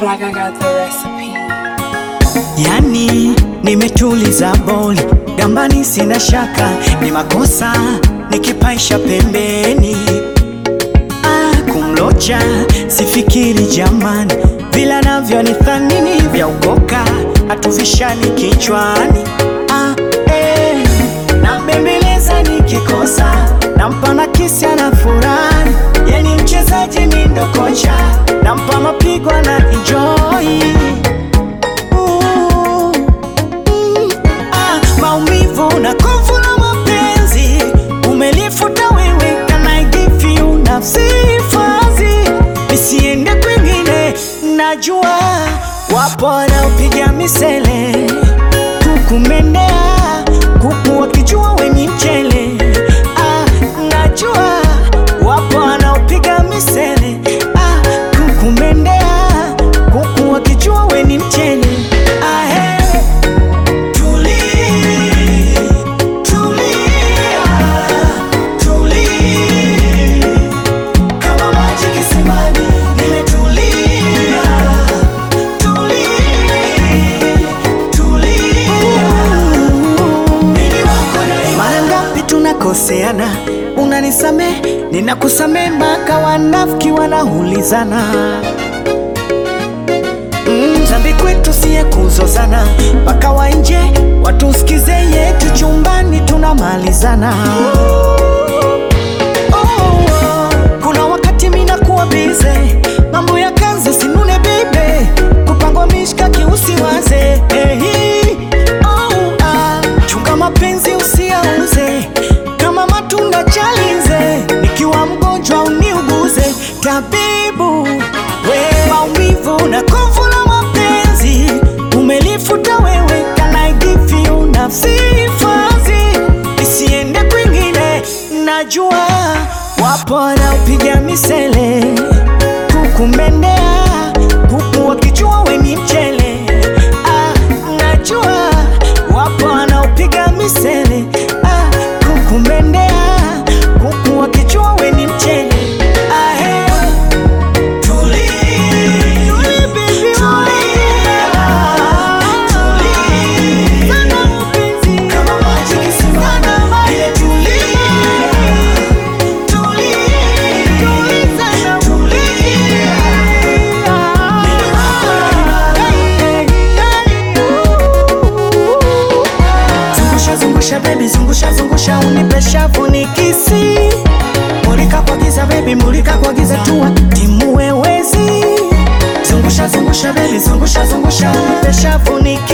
like I got the recipe. Yani nimetuliza boli gambani, sina shaka ni makosa nikipaisha pembeni. Ah, kumlocha sifikiri jamani, vila navyo ni thanini vya ukoka hatuvishani kichwani. Ah, eh, nambembeleza nikikosa nampa na kisi ana furahi, yani mchezaji mi ndo kocha nampa mapigo na enjoy Ooh, mm, ah, maumivu na kovu la mapenzi umelifuta wewe, can I give you nafsi fazi isiende kwingine. Najua wapo wanaopiga misele kukumendea kuku wakijua weni mchele. Ah, najua wapo wanaopiga misele ah, kukumendea kuku wakijua weni mchele. Ah, hey. Tuli, tulia, tuli. Kama maji kisimani, nimetulia. Tuli, tulia. Mwili wako na mara ngapi tunakoseana, unanisamee, ninakusamee, mpaka wanafiki wanaulizana Mm, Dhambi kwetu siye kuzozana, mpaka wa nje watusikize, yetu chumbani tunamalizana. Oh, oh, kuna wakati mina kuwa bize, mambo ya kazi sinune bibe, kupangwa mishkaki usiwaze. Hey, oh, ah, chunga mapenzi usiauze, kama matunda chalize, nikiwa mgonjwa uniuguze, tabibu we maumivu na kovu la mapenzi umelifuta wewe, can I give you nafsi fazi isiende kwingine. Najua wapo wanaopiga misele kukumendea kuku wakijua weni mchele. Ah, najua wapo wanaopiga misele ah, kukumendea kuku wakijua weni mchele. Ah, hey. Zungusha zungusha baby, zungusha zungusha, unipe shavu nikisi. Mulika kwa giza baby, mulika kwa giza tuwa timu wewezi. Zungusha zungusha baby, zungusha zungusha, unipe shavu nikisi.